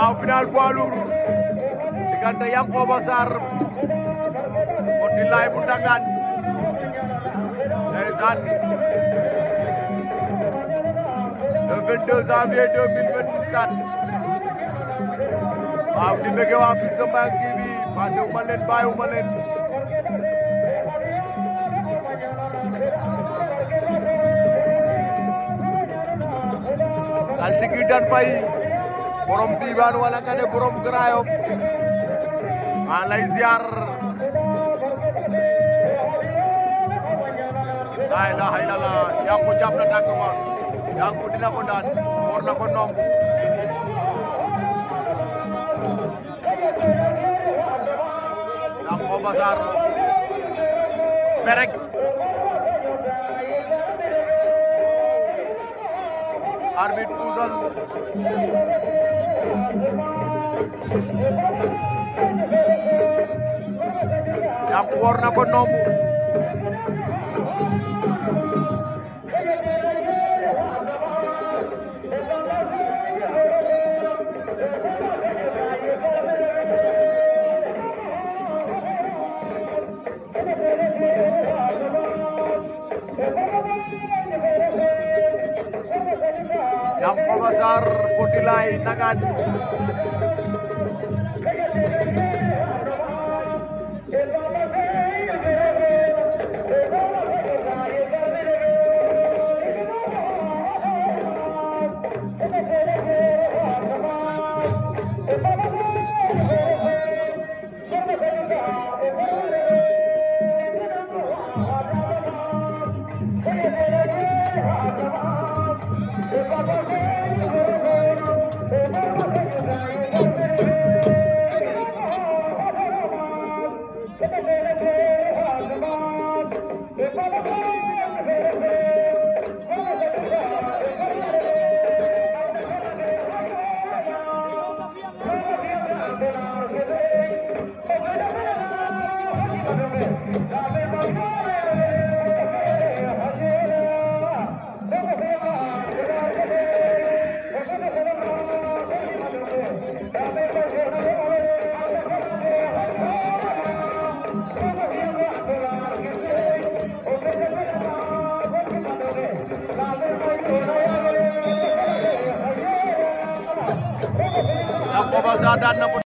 waaw final poids lourd diggante Yankoba Sarr Abdoulaye bu Ndangaan ndeysaan le 22 janvier 2024 waaw di bëgg waa Fils de Mbayang TV fàttewuma leen bàyyiwuma leen saltigi dan fay borom diiwaan wala nga ne borom Grand Yoff maa lay ziar la ilaha illallah Yankou jàpp na tànk ba Yankou dina ko daan war na ko nomb Yankoba Sarr perek arbitre puusal Yankou war na ko nomb Yankoba Sarr Potilay Ndangaan Yankoba Sarr daan na ko